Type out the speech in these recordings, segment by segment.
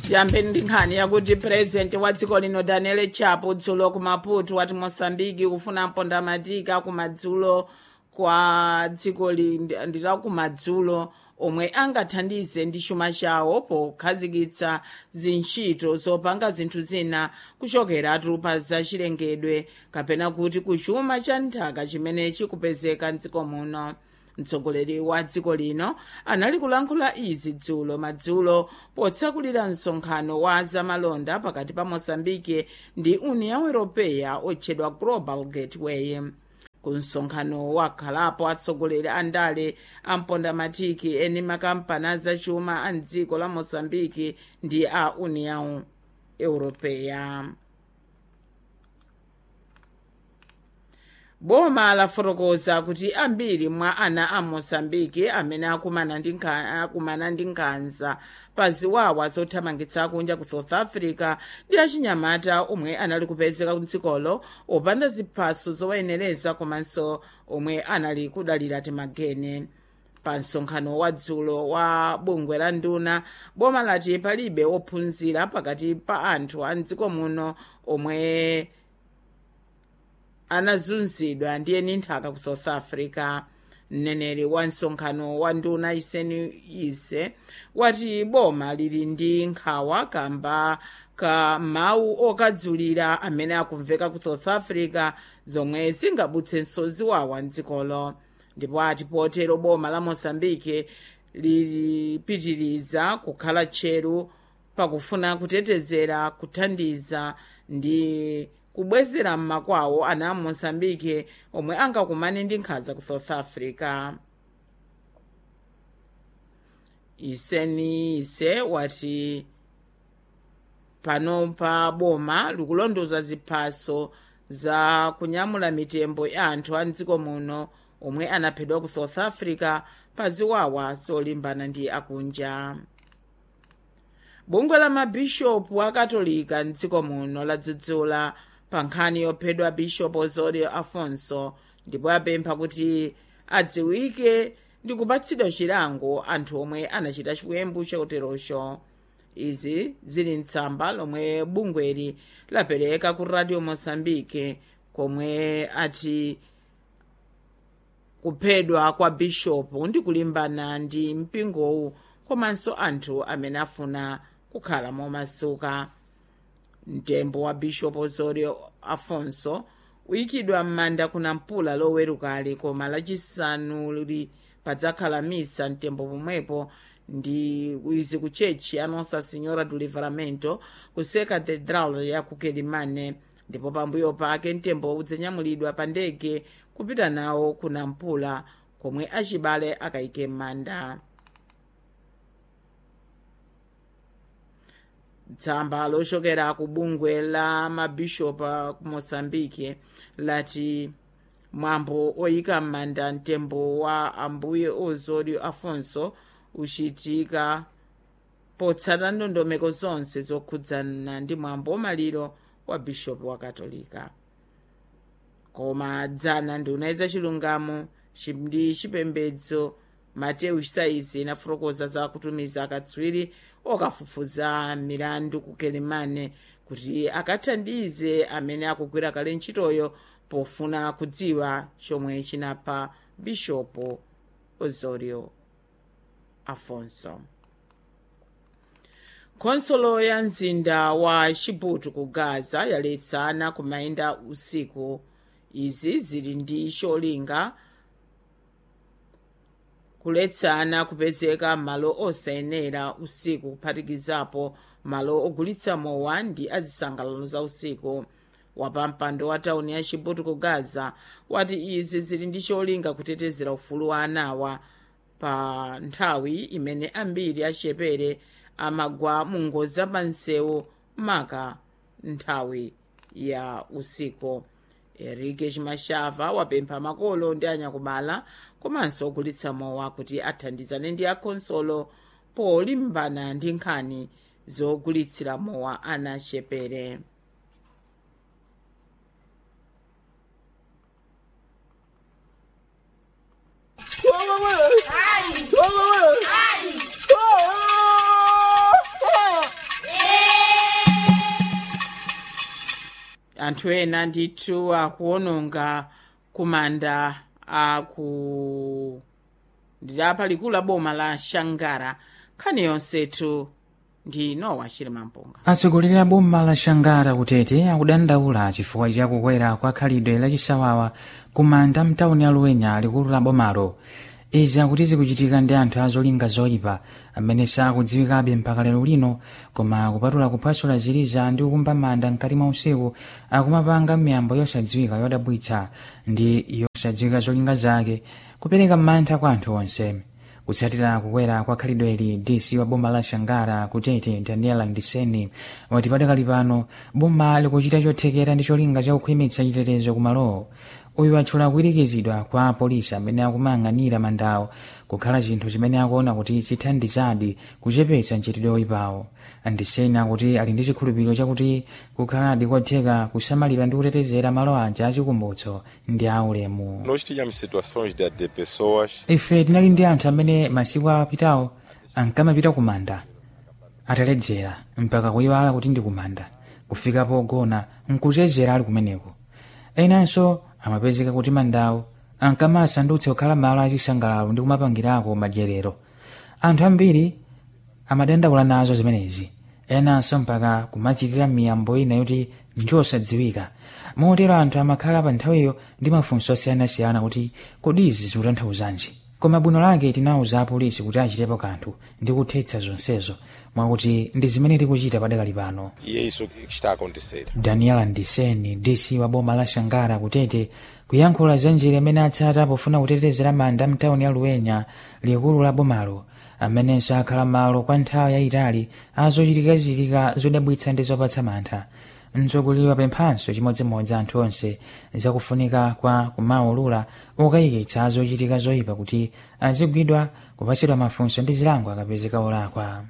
tiyambeni ndi nkhani yakuti purezidenti wa dziko lino daniel chapo dzulo ku maputo wati mosambiki kufuna mpondamatika kumadzulo kwa dziko ndila kumadzulo omwe angathandize ndi chuma chawo pokhazikitsa zintchito zopanga zinthu zina kuchokeratu pa zachilengedwe kapena kuti kuchuma cha nthaka chimene chikupezeka mdziko muno mtsogoleri wa dziko lino anali kulankhula izi dzulo madzulo potsakulira msonkhano wa zamalonda pakati pa mosambike ndi union europeya otchedwa global gateway ku msonkhano wakhalapo atsogoleri a ndale ampondamatiki eni makampani azachuma a mdziko la mosambiki ndi a union europeya boma lafotokoza kuti ambiri mwa ana a mosambiki amene akumana ndi akumana ndi nkhanza pa ziwawa zothamangitsa kunja ku south africa ndi achinyamata omwe anali kupezeka mdzikolo opanda ziphaso zowayenereza komanso omwe anali kudalira timagene pa msonkhano wa dzulo wa bungwe la nduna boma lati palibe ophunzira pakati pa anthu a mdziko muno omwe anazunzidwa ndi eni nthaka ku south africa mneneri wa msonkhano wa nduna iseni ise wati boma lili ndi nkhawa kamba ka mawu okadzulira amene akumveka ku south africa zomwe zingabutsenso ziwawa mdzikolo ndipo ati potero boma la mosambike lilipitiriza kukhala tcheru pakufuna kutetezera kuthandiza ndi kubwezera mmakwawo ana a mosambike omwe angakumane ndi nkhanza ku south africa iseni ise wati panopa boma likulondoza ziphaso za kunyamula mitembo ya anthu a mdziko muno omwe anaphedwa ku south africa pa ziwawa zolimbana ndi akunja bungwe la mabishopu akatolika mdziko muno ladzudzula pa nkhani yophedwa bishopu osorio afonso ndipo apempha kuti adziwike ndi kupatsidwa chilango anthu omwe anachita chiwembu choterocho izi zili mtsamba lomwe bungweli lapereka ku radio mosambike komwe ati kuphedwa kwa bishopu ndi kulimbana ndi mpingowu komanso anthu amene afuna kukhala momasuka mtembo wa bishopu osorio afonso uyikidwa m'manda kuna mpula lowerukali koma lachisanu lili padzakhala misa mtembo pomwepo ndi izi ku chechi ya nossa senhora do livramento ku secatedral ya ku kelimane ndipo pambuyo pake mtembo udzanyamulidwa pa ndege kupita nawo kuna mpula komwe achibale akayike m'manda tsamba lochokera ku bungwe la mabishopa ku mosambike lati mwambo oyika m'manda mtembo wa ambuye osorio afonso uchitika potsata ndondomeko zonse zokhudzana ndi mwambo wamaliro wa bishopu wa katolika koma dzana nduna zachilungamo ndi chipembedzo mateyu saizi inafotokoza za kutumiza akatswiri okafufuza milandu ku kelimane kuti akathandize amene akugwira kale ntchitoyo pofuna kudziwa chomwe chinapha bishopu osorio afonso khonsolo ya mzinda wa chibutu ku gaza yaletsana kumayenda usiku izi zili ndi cholinga kuletsana kupezeka malo osayenera usiku kuphatikizapo malo ogulitsa mowa ndi azisangalalo za usiku wapampando wa tauni ya chibutu ku gaza wati izi zili ndi cholinga kutetezera ufulu wa anawa pa nthawi imene ambiri achepere amagwa mu ngozi zapansewu maka nthawi ya usiku enrique chimashava wapempha makolo ndi anyakubala komanso ogulitsa mowa kuti athandizane ndi akhonsolo polimbana ndi nkhani zogulitsira mowa ana achepere anthu ena ndithu akuononga kumanda aku ndilapa likulu la boma la shangara nkhani yonsetu ndi nowa chilimampunga atsogoleri a boma la shangara kutete akudandaula chifukwa cha kukwera kwa khalidwe lachisawawa kumanda mtawuni ya luwenya likulu la bomalo izi akuti zikuchitika ndi anthu azolinga zoyipa amene sakudziwikabe mpaka lero lino koma kupatula kuphwasula ziliza ndi kukumba manda mkati mwa usiku akumapanga miyambo yosadziwika yodabwitsa ndi yosadziwika zolinga zake kupereka mantha kwa anthu onse kutsatira kukwera kwa khalidweli dc wa boma la shangara kutete daniela ndiseni wati padakali pano boma likuchita chothekera ndi cholinga chakukhwimitsa chitetezo kumalowo uyu atchula kuyirikizidwa kwa apolisi amene akumayang'anira mandawo kukhala chinthu chimene akuona kuti chithandizadi kuchepetsa mchitidwe oyipawo andiseni akuti ali ndi chikhulupiriro chakuti kukhaladi kotheka kusamalira ndi kutetezera malo aja achikumbutso ndi aulemu Nós tínhamos situações de, de pessoas ife tinali ndi anthu amene masiku apitawo ankamapita kumanda ataledzera mpaka kuyiwala kuti ndi kumanda kufika pogona nkuchezera ali kumeneko enanso amapezeka kuti mandawo ankamasandutsa kukhala malo achisangalalo ndi kumapangirako madyerero anthu ambiri amadandaula nazo zimenezi enanso mpaka kumachitira miyambo ina yoti njosadziwika motero anthu amakhala pa nthawiyo ndi mafunso osiyanasiyana kuti kodi izi zikutanthauzanji koma bwino lake tinawuza apolisi kuti achitepo kanthu ndi kuthetsa zonsezo mwakuti ndi zimene tikuchita padakali pano e é isso que está a acontecer. daniela ndiseni dc wa boma la shangara kutete kuyankhula za njira imene atsata pofuna kutetezera manda mtawuni ya luwenya likulu la bomalo amenenso akhala malo kwa nthawi yayitali azochitikachitika zodabwitsa ndi zopatsa mantha mtsogoleri wapemphanso chimodzimodzi anthu onse zakufunika kwa kumaulula ukayikitsa azochitika zoyipa kuti azigwidwa kupatsidwa mafunso ndi zilango akapezeka olakwa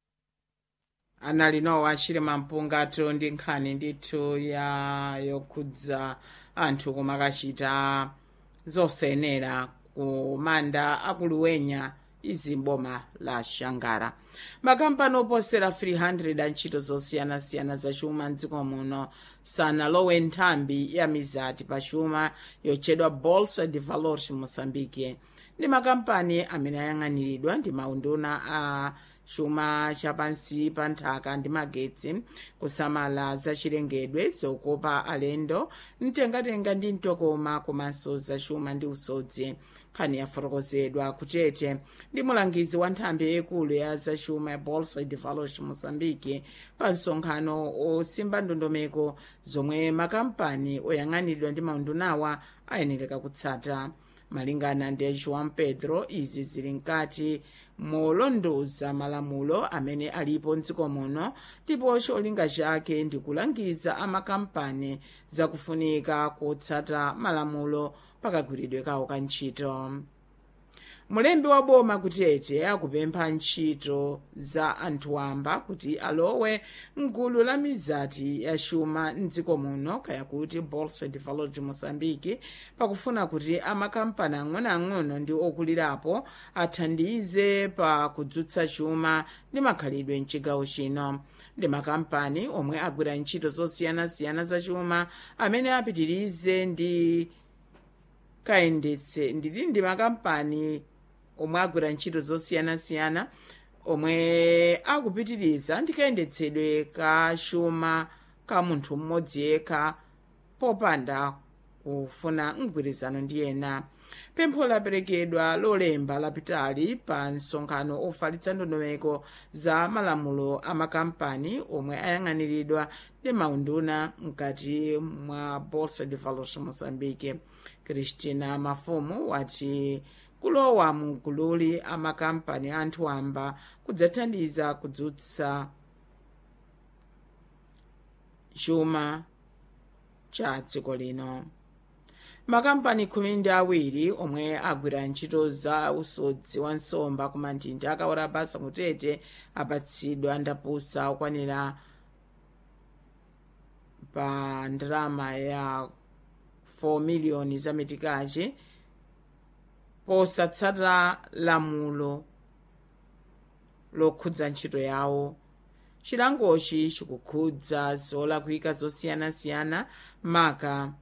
anali nowa chilimampungato ndi nkhani ndithu ya yokhudza anthu kumakachita zosenera kumanda akuluwenya izi mboma la shangara makampani oposera 300 a ntchito zosiyanasiyana zachuma mdziko muno sanalowe nthambi ya mizati pa chuma yotchedwa bolsa de valores moçambique ndi makampani amene ayang'aniridwa ndi maunduna a chuma chapansi pa nthaka ndi magetsi kusamala zachilengedwe zokopa alendo mtengatenga ndi mtokoma komanso zachuma ndi usodzi nkhani yafotokozedwa kutete ndi mulangizi wa nthambi yaikulu ya zachuma ya bolsa de valores moçambique pa msonkhano osimba ndondomeko zomwe makampani oyang'aniridwa ndi maundunawa ayenereka kutsata malingana ndi joão pedro izi zili mkati molondoza malamulo amene alipo mdziko muno ndipo cholinga chake ndi kulangiza amakampani zakufunika kutsata malamulo pakagwiridwe kawo ka ntchito mulembi wa boma kutete akupempha ntchito za anthu wamba kuti alowe mgulu la mizati ya chuma mdziko muno kaya kuti bolsa de valor de moçambique pakufuna kuti amakampani ang'onoang'ono ndi okulirapo athandize pa kudzutsa chuma ndi makhalidwe mchigawo chino ndi makampani omwe agwira ntchito zosiyanasiyana za chuma amene apitirize ndi kayendetse ndili ndi makampani omwe agwira ntchito zosiyanasiyana omwe akupitiriza ndi kayendetsedwe ka chuma ka munthu mmodzi yekha popanda kufuna mgwirizano ndi ena pempho laperekedwa lolemba lapitali pa msonkhano ofalitsa ndondomeko za malamulo a makampani omwe ayang'aniridwa ndi maunduna mkati mwa bolsa de valores moçambique christina mafumu wati kulowa mgululi amakampani anthu amba kudzathandiza kudzutsa chuma cha dziko lino makampani khumi ndi awiri omwe agwira ntchito za usodzi wa nsomba ku manthinda akawora basa kutete apatsidwa ndapusa okwanira pa ndalama ya 4 miliyoni za metikachi posatsata lamulo lokhudza ntchito yawo chilangochi chikukhudza zolakwika zosiyanasiyana maka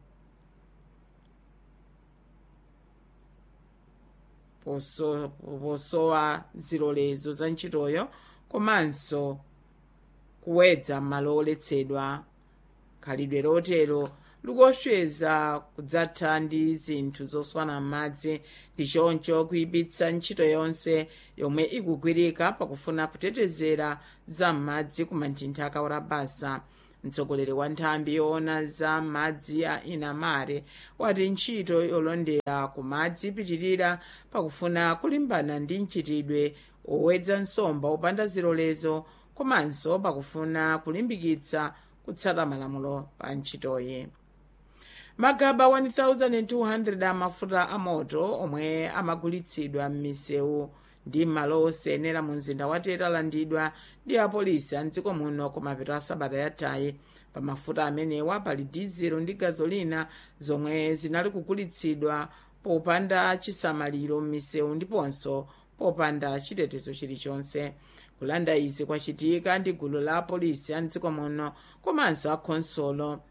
poso- posowa zilolezo za ntchitoyo komanso kuwedza malo oletsedwa khalidwe lotero likosweza kudzatha ndi zinthu zoswana m'madzi ndi choncho kuyipitsa ntchito yonse yomwe ikugwirika pakufuna kutetezera za m'madzi ku manthinthi akawora basa mtsogoleri wa nthambi yoona za madzi a inamare wati ntchito yolondera ku madzi ipitirira pakufuna kulimbana ndi mchitidwe owedza nsomba opanda zilolezo komanso pakufuna kulimbikitsa kutsata malamulo pa ntchitoyi magaba 1200 amafuta amoto omwe amagulitsidwa m'misewu ndi m'malo osayenera mu mzinda wa tete alandidwa ndi apolisi a mdziko muno kumapeto a sabata yathayi pa mafuta amenewa pali dizelo ndi gazolina zomwe zinali kugulitsidwa popanda chisamaliro m'misewu ndiponso popanda chitetezo chilichonse kulanda izi kwachitika ndi gulu la apolisi a mdziko muno komanso akhonsolo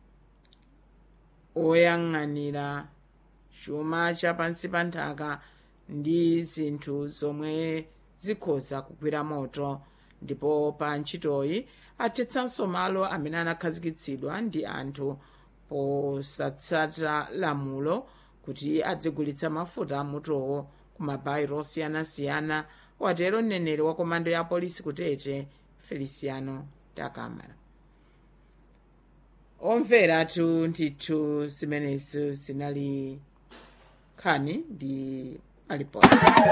oyang'anira chuma cha pansi pa nthaka ndi zinthu zomwe zikhoza kugwira moto ndipo pa ntchitoyi athetsanso malo amene anakhazikitsidwa ndi anthu posatsata lamulo kuti adzigulitsa mafuta amotowo ku mabayiro osiyanasiyana watero mneneri wa komando ya polisi kutete feliciano takamara omveratu ndithu zimenezo zinali nkhani ndi alipoti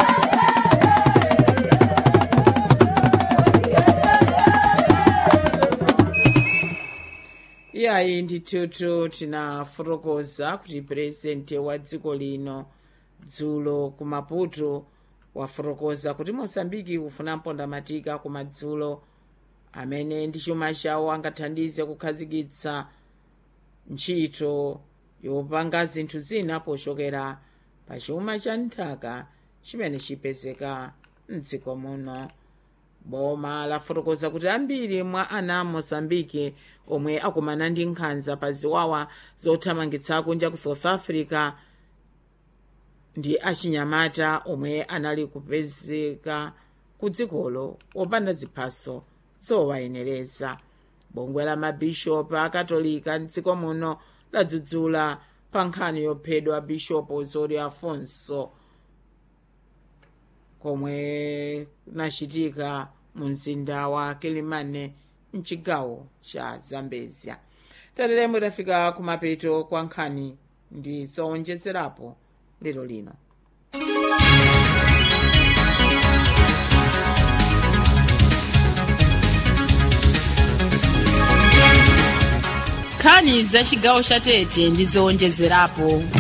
iyayi ndithutu tinafotokoza kuti purezidenti wa dziko lino dzulo ku maputo wafotokoza kuti mosambiki kufuna mpondamatika kumadzulo amene ndi chuma chawo angathandize kukhazikitsa ntchito yopanga zinthu zina pochokera pa chuma cha nthaka chimene chipezeka mdziko muno boma lafotokoza kuti ambiri mwa ana a mozambike omwe akumana ndi nkhanza pa ziwawa zothamangitsa kunja ku south africa ndi achinyamata omwe anali kupezeka ku dzikolo opanda ziphaso zowayenereza bungwe la mabishopu akatolika mdziko muno ladzudzula pa nkhani yophedwa bishopu zori afonso komwe kunachitika mu mzinda wa kilimane mchigawo cha zambezia tateremo tafika kumapeto kwa nkhani ndi zowonjezerapo lero lino nkhani za chigawo cha tete ndi zowonjezerapo